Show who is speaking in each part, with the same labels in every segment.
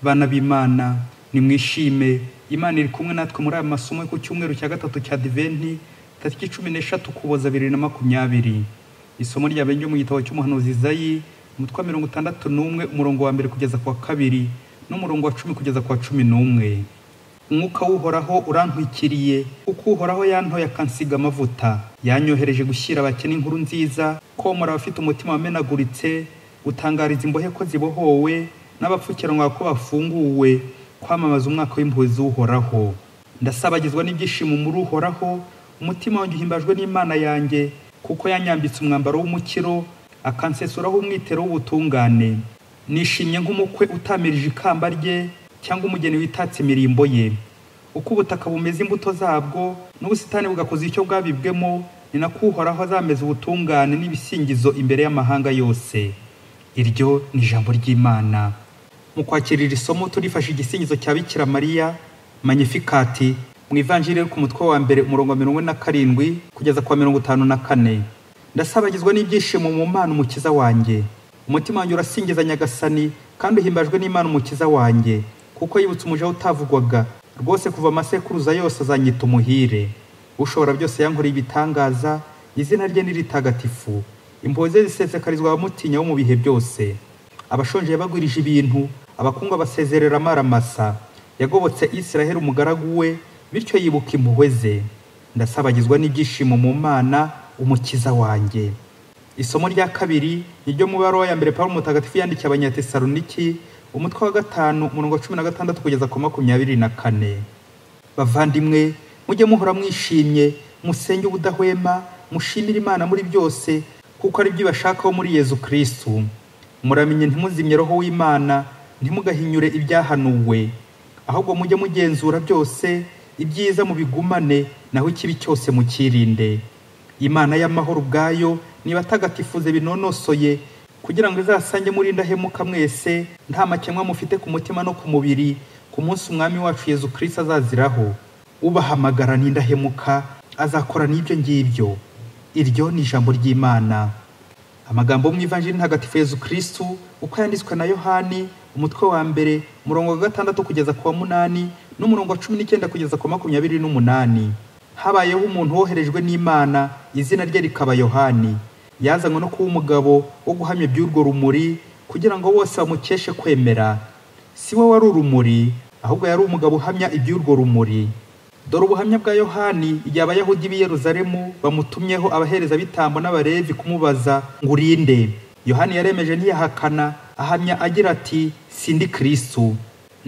Speaker 1: bana b'imana nimwishime imana iri kumwe natwe muri aya masomo yo ku cyumweru cya gatatu cya diventi tariki cumi n'eshatu kuboza bibiri na makumyabiri isomo ryabera ryo mu gitabo cy'umuhanuzi zayi umutwe wa mirongo itandatu n'umwe umurongo wa mbere kugeza ku wa kabiri n'umurongo wa cumi kugeza ku wa cumi n'umwe umwuka w'uhoraho urantwikiriye kuko uhoraho yantoye akansiga amavuta yanyohereje gushyira abakene inkuru nziza komora abafite umutima wamenaguritse gutangariza imbohe ko zibohowe n'abapfukiranwa ko bafunguwe kwamamaza umwaka w'impuhwe z'uhoraho ndasabagizwa n'ibyishimo muri uhoraho umutima wanjye uhimbajwe n'imana yanjye kuko yanyambitse umwambaro w'umukiro akansesuraho umwitero w'ubutungane nishimye nk'umukwe utamirije ikamba rye cyangwa umugeni witatse imirimbo ye uko ubutaka bumeze imbuto zabwo n'ubusitani bugakoza icyo bwabibwemo ni nako uhoraho azameza ubutungane n'ibisingizo imbere y'amahanga yose iryo ni ijambo ry'imana mu kwakira iri somo turifashe igisingizo cya bikira mariya manyifikati mu ivanjiri yo ku mutwe wa mbere umurongo wa mirongo ine na karindwi kugeza ku wa mirongo itanu na kane ndasabagizwa n'ibyishimo mu mana umukiza wanjye umutima wanjye urasingiza nyagasani kandi uhimbajwe n'imana umukiza wanjye kuko yibutse umuja utavugwaga rwose kuva amasekuruza yose azanyita umuhire ushobora byose yankoreye ibitangaza izina rye ni ritagatifu impuhwe ze zisesekarizwa abamutinya bo mu bihe byose abashonje yabagwirije ibintu abakungu abasezerera amaramasa yagobotse israheli umugaragu we bityo yibuka impuhwe ze ndasabagizwa n'ibyishimo mu mana umukiza wanjye isomo rya kabiri ni ryo mubaro ya mbere pawulo mutagatifu yandikiye abanyatesaloniki umutwe wa gatanu umurongo wa cumi na gatandatu kugeza ku makumyabiri na kane bavandimwe mujye muhora mwishimye musenge ubudahwema mushimire imana muri byose kuko ari byo ibashakaho muri yezu kirisitu muramenye ntimuzimye roho w'imana ntimugahinyure ibyahanuwe ahubwo mujye mugenzura byose ibyiza mubigumane naho ikibi cyose mukirinde imana y'amahoro ubwayo niba atagatifuze binonosoye kugira ngo izasange muri indahemuka mwese nta makemwa mufite ku mutima no ku mubiri ku munsi umwami wacu yezu kirisita azaziraho ubahamagara n'indahemuka azakora n'ibyo ngibyo iryo ni ijambo ry'imana amagambo mu ivanjiri ntagatifu yezu kirisitu uko yanditswe na yohani umutwe wa mbere umurongo wa gatandatu kugeza ku wa munani n'umurongo wa cumi n'icyenda kugeza ku wa makumyabiri n'umunani habayeho umuntu woherejwe n'imana izina rye rikaba yohani yazanywe no kuba umugabo wo guhamya iby'urwo rumuri kugira ngo bose bamukeshe kwemera si we wari urumuri ahubwo yari umugabo uhamya iby'urwo rumuri dore ubuhamya bwa yohani igihe abayahudi b'i yeruzalemu bamutumyeho abaherezabitambo n'abarevi kumubaza ngo urinde yohani yaremeje ntiyahakana ahamya agira ati sindi kirisitu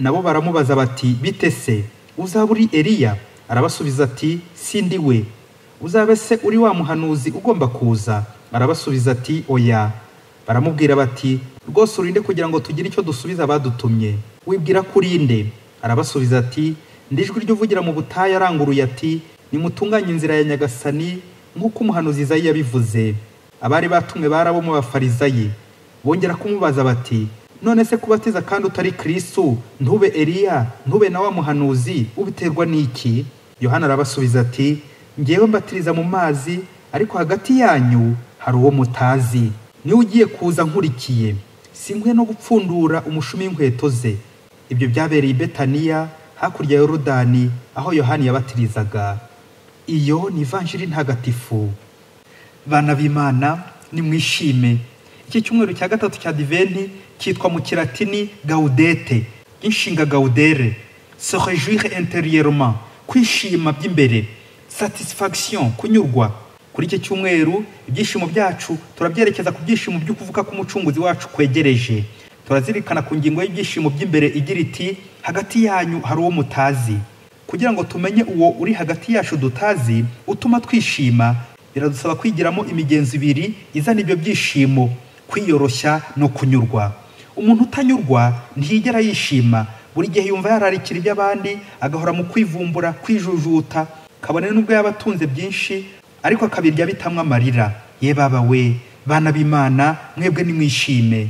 Speaker 1: nabo baramubaza bati bite se uzaba uri eliya arabasubiza ati sindi we uzabe se uri wa muhanuzi ugomba kuza arabasubiza ati oya baramubwira bati rwose urinde kugira ngo tugire icyo dusubiza abadutumye wibwira ko urinde arabasubiza ati ndijwi ry'uvugira mu butayu aranguruye ati nimutunganye inzira ya nyagasani nk'uko umuhanuzi izayi yabivuze abari batumwe bari abo mu bafarizayi bongera kumubaza bati none se kubatiza kandi utari kirisitu ntube eliya ntube na wa muhanuzi ubiterwa n'iki yohana arabasubiza ati ngewe mbatiriza mu mazi ariko hagati yanyu hari uwo mutazi niwe ugiye kuza nkurikiye sinkwe no gupfundura umushumi w'inkweto ze ibyo byabereye i betaniya hakurya ya yorodani aho yohani yabatirizaga iyo ni ivanjiri ntagatifu bana b'imana nimwishime iki cyumweru cya gatatu cya diventi cyitwa mu kiratini gaudete inshinga gaudere se rejuire interiyeroma kwishima by'imbere satisfaction kunyurwa kuri iki cyumweru ibyishimo byacu turabyerekeza ku byishimo byo kuvuka k'umucunguzi wacu kwegereje turazirikana ku ngingo y'ibyishimo by'imbere igira iti hagati yanyu hari uwo mutazi kugira ngo tumenye uwo uri hagati yacu dutazi utuma twishima biradusaba kwigiramo imigenzo ibiri izana ibyo byishimo kwiyoroshya no kunyurwa umuntu utanyurwa ntiyigera yishima buri gihe yumva yararikira iby'abandi agahora mu kwivumbura kwijujuta kabone n'ubwo yaba atunze byinshi ariko akabirya bitamwo amarira ye baba we bana b'imana mwebwe nimwishime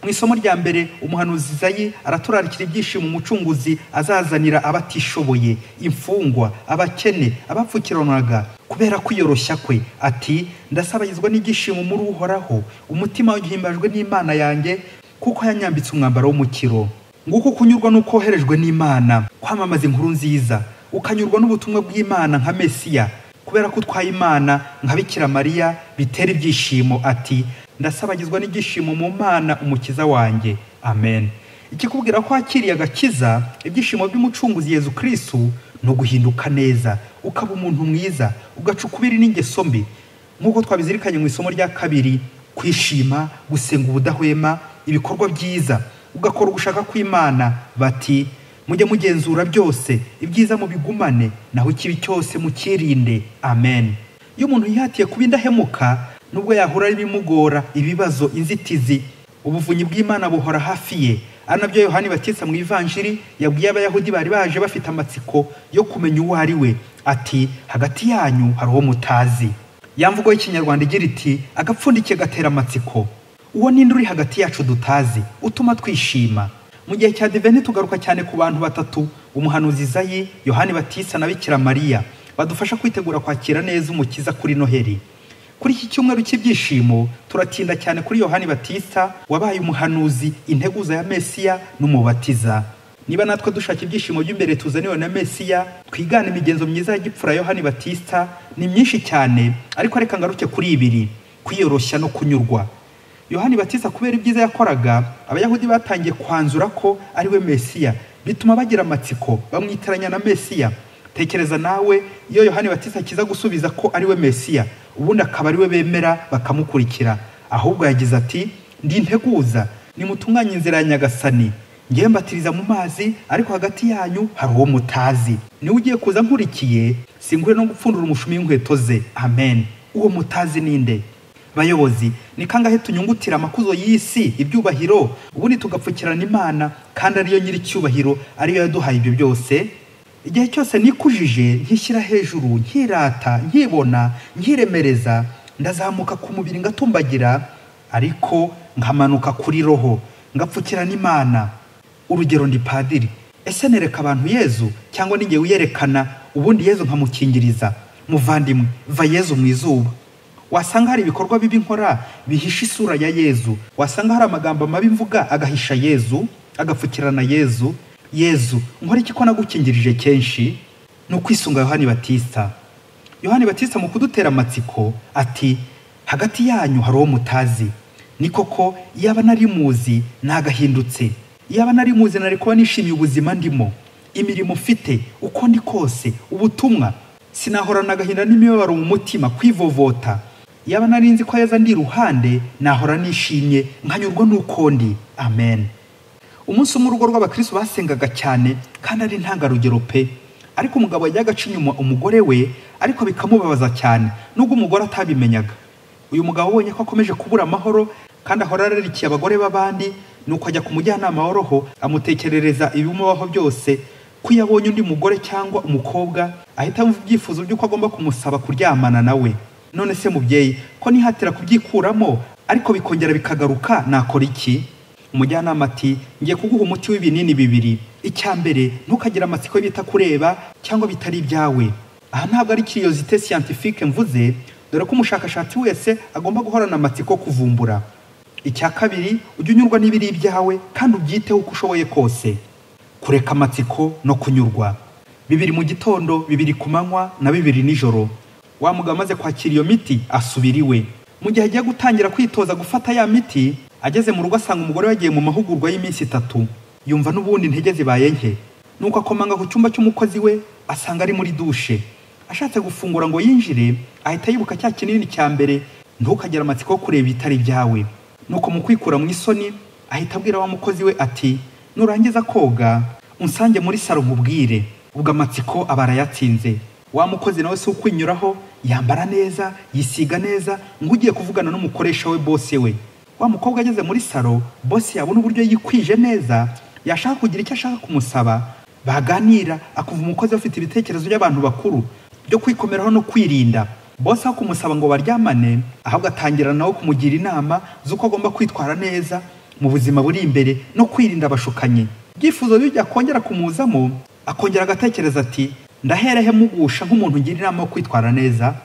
Speaker 1: mu isomo rya mbere umuhanuzi zayi araturarikira ibyishimo umucunguzi azazanira abatishoboye imfungwa abakene abapfukiranwaga kubera kwiyoroshya kwe ati ndasabagizwa n'ibyishimo muri uhoraho umutima uhimbajwe n'imana yanjye kuko yanyambitse umwambaro w'umukiro nguko kunyurwa n'uko woherejwe n'imana kwamamaza inkuru nziza ukanyurwa n'ubutumwa bw'imana nka mesiya kubera ko utwaye imana nka bikira mariya bitera ibyishimo ati ndasabagizwa n'ibyishimo mu mana umukiza wanjye amen ikikubwira ko wakiriye agakiza ibyishimo by'umucunguzi yezu kirisitu ni uguhinduka neza ukaba umuntu mwiza ugaca ukubiri n'ingeso mbi nk'uko twabizirikanye mu isomo rya kabiri kwishima gusenga ubudahwema ibikorwa byiza ugakora ugushaka kw'imana bati mujye mugenzura byose ibyiza mubigumane naho ikibi cyose mukirinde amen iyo umuntu yihatiye kuba indahemuka nubwo yahura ari ibimugora ibibazo inzitizi ubuvunyi bw'imana buhora hafi ye ari nabyo yohani batitsa mu ivanjiri yabwiye abayahudi bari baje bafite amatsiko yo kumenya uwo ari we ati hagati yanyu hari uwo mutazi yamvugo y'ikinyarwanda igira iti agapfundikiye gatera amatsiko uwo ninde uri hagati yacu dutazi utuma twishima mu gihe cya diveni tugaruka cyane ku bantu batatu umuhanuzi zayi yohani batisa na bikira mariya badufasha kwitegura kwakira neza umukiza kuri noheli kuri iki cyumweru cy'ibyishimo turatinda cyane kuri yohani batisa wabaye umuhanuzi integuza ya mesiya n'umubatiza niba natwe dushaka ibyishimo by'imbere tuzaniwe na mesiya twigane imigenzo myiza ya gipfura yohani batista ni myinshi cyane ariko reka ngaruke kuri ibiri kwiyoroshya no kunyurwa yohani batisa kubera ibyiza yakoraga abayahudi batangiye kwanzura ko ari we mesiya bituma bagira amatsiko bamwitiranya na mesiya tekereza nawe iyo yohani batisa akiza gusubiza ko ari we mesiya ubundi akaba ari we bemera bakamukurikira ahubwo yagize ati ndi integuza nimutunganye inzira ya nyagasani ngewe mbatiriza mu mazi ariko hagati yanyu hari uwo mutazi niwe ugiye kuza nkurikiye singure no gupfundura umushumi w'inkweto ze amen uwo mutazi ninde bayobozi ni kangahe tunyungutira amakuzo y'isi ibyubahiro ubundi tugapfukirana imana kandi ariyo nyir'icyubahiro ariyo yaduhaye ibyo byose igihe cyose nikujije nkishyira hejuru nkirata nkibona nkiremereza ndazamuka ku mubiri ngatumbagira ariko nkamanuka kuri roho ngapfukirana imana urugero ndi padiri ese nereka abantu yezu cyangwa n'igihe uyerekana ubundi yezu nkamukingiriza muvandimwe va yezu mu izuba wasanga hari ibikorwa bibi nkora bihisha isura ya yezu wasanga hari amagambo mabi mvuga agahisha yezu agapfukirana yezu yezu nkora iki ko nagukingirije kenshi ni ukwisunga yohani batista yohani batista mu kudutera amatsiko ati hagati yanyu hari uwo mutazi ni koko iyaba nari muzi nagahindutse iyaba nari muzi nari kuba nishimiye ubuzima ndimo imirimo ufite uko ndi kose ubutumwa sinahorana agahinda n'imibabaro mu mutima kwivovota yaba nari nzi ko yaza ndi iruhande nahora nishimye nkanyurwa n'ukondi amen umunsi umwe urugo rw'abakristo basengaga cyane kandi ari ntangarugero pe ariko umugabo yajyaga aca inyuma umugore we ariko bikamubabaza cyane nubwo umugore atabimenyaga uyu mugabo ubonye ko akomeje kubura amahoro kandi ahora ararikiye abagore b'abandi nuko ajya ku mujyanama w'oroho amutekerereza ibimubaho byose ko iyo abonye undi mugore cyangwa umukobwa ahita yumva ibyifuzo by'uko agomba kumusaba kuryamana nawe none se mubyeyi ko nihatira kubyikuramo ariko bikongera bikagaruka nakora iki umujyanama ati ngiye kuguha umuti w'ibinini bibiri icya mbere ntukagire amatsiko bita kureba cyangwa bitari ibyawe aha ntabwo ari kiriyozite siyantifike mvuze dore ko umushakashatsi wese agomba guhorana amatsiko kuvumbura icya kabiri ujye unyurwa n'ibiri ibyawe kandi ubyiteho uko ushoboye kose kureka amatsiko no kunyurwa bibiri mu gitondo bibiri ku manywa na bibiri nijoro wa mugabo amaze kwakira iyo miti asubira iwe mu gihe agiye gutangira kwitoza gufata ya miti ageze mu rugo asanga umugore yagiye mu mahugurwa y'iminsi itatu yumva n'ubundi intege zibaye nke nuko akomanga ku cyumba cy'umukozi we asanga ari muri dushe ashatse gufungura ngo yinjire ahita yibuka cya kinini cya mbere ntukagire amatsiko yo kureba ibitari byawe nuko mu kwikura mu isoni ahita abwira wa mukozi we ati nurangiza koga unsange muri saro nkubwire ubwo amatsiko aba arayatsinze wa mukozi nawe si ukwinyuraho yambara neza yisiga neza ngo ugiye kuvugana n'umukoresha we bose we wa mukobwa ageze muri saro bose yabona uburyo yikwije neza yashaka kugira icyo ashaka kumusaba baganira akumva umukozi afite ibitekerezo by'abantu bakuru byo kwikomeraho no kwirinda bose aho kumusaba ngo baryamane ahubwo atangira nawe kumugira inama z'uko agomba kwitwara neza mu buzima buri imbere no kwirinda abashukanyi ibyifuzo bijya akongera kumuzamo akongera agatekereza ati ndaherehe mugusha nk'umuntu ngira inama yo kwitwara neza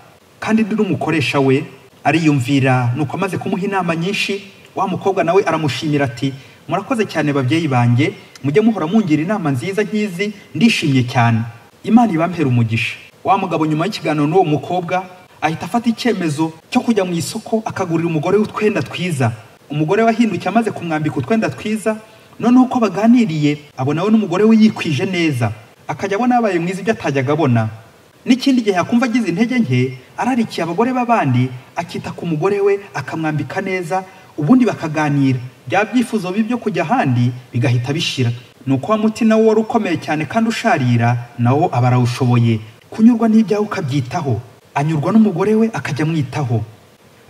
Speaker 1: kandi ndi n'umukoresha we ariyumvira nuko amaze kumuha inama nyinshi wa mukobwa nawe aramushimira ati murakoze cyane babyeyi banjye mujye muhora mungira inama nziza nk'izi ndishimye cyane imana ibampera umugisha wa mugabo nyuma y'ikiganiro n'uwo mukobwa ahita afata icyemezo cyo kujya mu isoko akagurira umugore we utwenda twiza umugore we ahindukiye amaze kumwambika utwenda twiza noneho uko baganiriye abona we n'umugore we yikwije neza akajya abona yabaye mwiza ibyo atajyaga abona n'ikindi gihe yakumva agize intege nke ararikiye abagore b'abandi akita ku mugore we akamwambika neza ubundi bakaganira bya byifuzo bibi byo kujya ahandi bigahita bishira ni uko wa muti nawo wari ukomeye cyane kandi usharira nawo aba arawushoboye kunyurwa n'ibyawe ukabyitaho anyurwa n'umugore we akajya amwitaho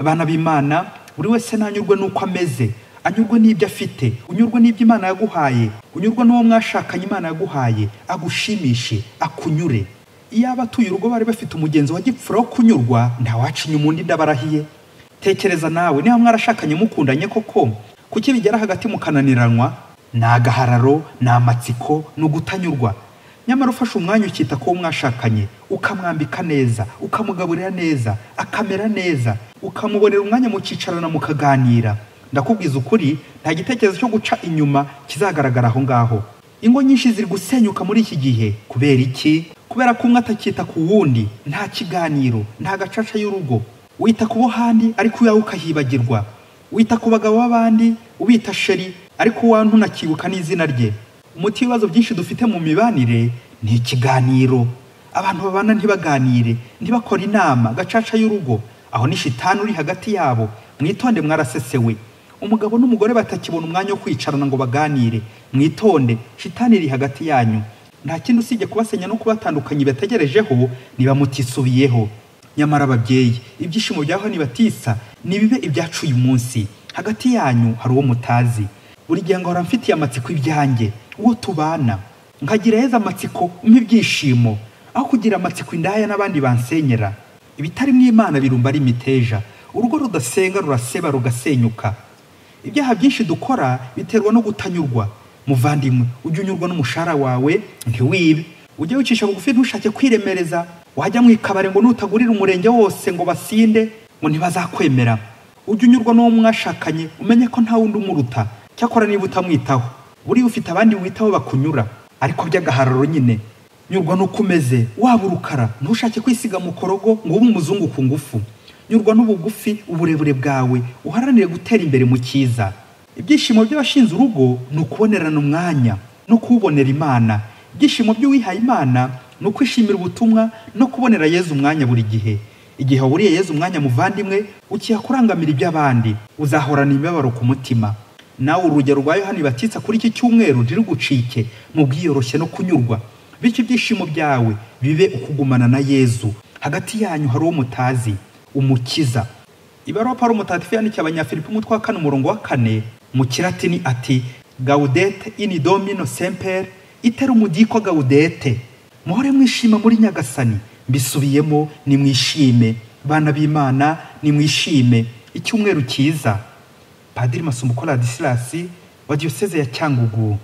Speaker 1: abana b'imana buri wese ntanyurwe n'uko ameze anyurwe n'ibyo afite unyurwe n'ibyo imana yaguhaye unyurwe n'uwo mwashakanye imana yaguhaye agushimishe akunyure iyaba atuye urugo bari bafite umugenzi wa gipfura wo kunyurwa ntawacinya umundi ndabarahiye tekereza nawe niba mwarashakanye mukundanye koko kuki bigera hagati mukananiranwa ni agahararo ni amatsiko ni ugutanyurwa nyamara ufashe umwanya ukita ku wo mwashakanye ukamwambika neza ukamugaburira neza akamera neza ukamubonera umwanya mukicarana mukaganira ndakubwiza ukuri nta gitekerezo cyo guca inyuma kizagaragara aho ngaho ingo nyinshi ziri gusenyuka muri iki gihe kubera iki kubera ko umwe atakita ku wundi nta kiganiro nta gacaca y'urugo wita ku bo handi ariko uyawe ukahibagirwa wita ku bagabo b'abandi ubita sheri ariko uwawe ntunakibuka n'izina rye umuti w'ibibazo byinshi dufite mu mibanire ni ikiganiro abantu babana ntibaganire ntibakore inama gacaca y'urugo aho ni shitani uri hagati yabo mwitonde mwarasesewe umugabo n'umugore batakibona umwanya wo kwicarana ngo baganire mwitonde shitani iri hagati yanyu nta kindi usibye kubasenya no kubatandukanya bategerejeho niba mutisubiyeho nyamara ababyeyi ibyishimo bya honi batisa nibibe ibyacu uyu munsi hagati yanyu hari uwo mutazi buri gihe ngahora mfitiye amatsiko ibyanjye uwo tubana nkagira heza amatsiko umpa ibyishimo aho kugira amatsiko indaya n'abandi bansenyera ibitari mu imana birumba ari imiteja urugo rudasenga ruraseba rugasenyuka ibyaha byinshi dukora biterwa no gutanyurwa muvandimwe ujye unyurwa n'umushahara wawe ntiwibe ujye wicisha bugufi ntushake kwiremereza wajya mu ikabari ngo nutagurire umurenge wose ngo basinde ngo ntibazakwemera ujye unyurwa n'uwo mwashakanye umenye ko nta wundi umuruta cyakora niba utamwitaho buriya ufite abandi witaho bakunyura ariko by'agahararo nyine nyurwa n'uko umeze waba urukara ntushake kwisiga mu korogo ngo ube umuzungu ku ngufu nyurwa n'ubugufi uburebure bwawe uharanire gutera imbere mu cyiza ibyishimo by'abashinze urugo ni ukubonerana umwanya no kuwubonera imana ibyishimo by'uwihaye imana ni ukwishimira ubutumwa no kubonera yezu umwanya buri gihe igihe waburiye yezu umwanya muvandimwe ukiha kurangamira iby'abandi uzahorana imibabaro ku mutima nawe urugero rwa yohani batitsa kuri iki cyumweru ntirugucike mu bwiyoroshye no kunyurwa bityo ibyishimo byawe bibe ukugumana na yezu hagati yanyu hari uwo mutazi umukiza ibaruwa pawulo mutagatifu yandikiye abanyafilipi umutwe wa kane umurongo wa kane mu kiratini ati gaudete ini domino semper itera umudiko gaudete muhore mwishima muri nyagasani mbisubiyemo nimwishime bana b'imana nimwishime icyumweru cyiza padiri masumbuko radisilasi wa diyoseze ya cyangugu